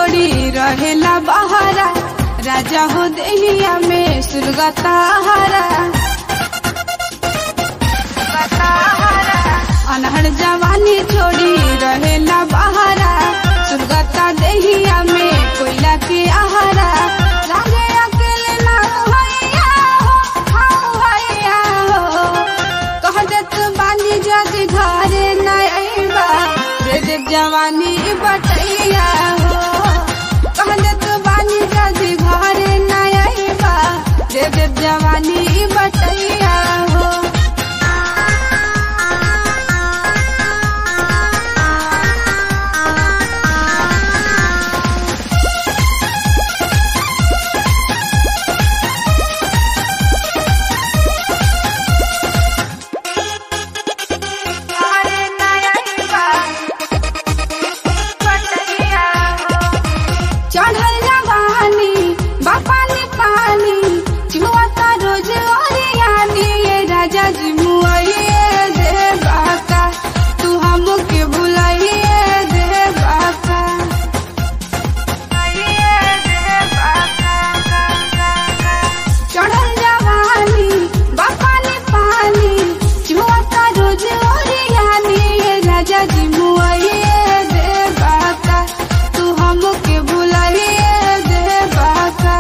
छोड़ी रहेला बहारा राजा हो देहिया में सुरगता हरा अनहर जवानी छोड़ी रहेला बहारा सुरगता देहिया में कोयला के आहारा राजे अकेले ना भैया हो हाँ भैया हो कह देत बानी जग घरे न अइबा दे दे जवानी बटैया हो कह देत बानी जग घरे न अइबा दे दे जवानी बटैया हो चढ़ल जवानी बापानी पानी चुआता रोज ओरियानी ये राजा जी मुआइए दे बाका तू हमके बुलाइए दे बाका चढ़ल जवानी बापानी पानी चुआता रोज ओरियानी ये राजा जी मुआइए दे बाका तू हमके बुलाइए दे बाका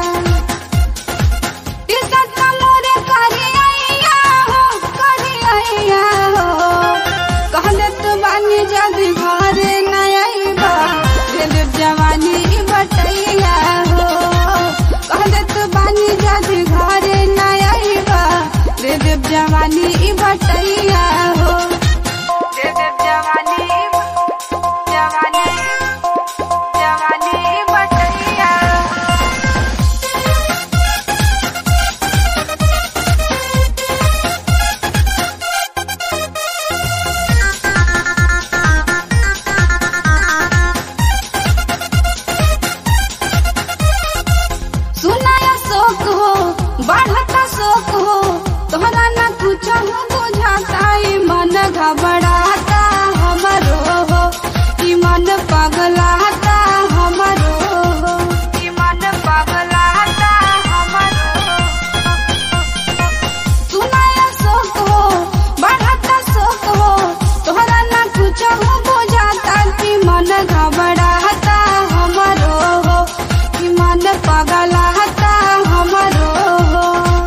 टिकट मोरे करी आइया हो करी आइया हो कहले तो बानी जदी घरे न आइबा दिल जवानी बटैया हो कहले तो बानी जदी घरे न आइबा दिल जवानी बटैया हो दिल जवानी जवानी जवानी बटैया सुनाया शोक हो बढ़ता शोक हो तोहरा न कुछ हो बुझाता ई मन घबराता हमरो हो ई मन पगलाता हमरो हो ई मन पगलाता हमरो सुनाया शोक हो बढ़ता शोक हो तोहरा न कुछ हो बुझाता कि मन घबराता हमरो हो कि मन पगलाता हमरो हो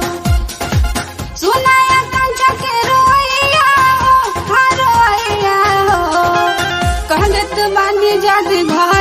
सुनाया कंचा के रोइया हो हाँ रोइया हो कहले तो बानी जद घर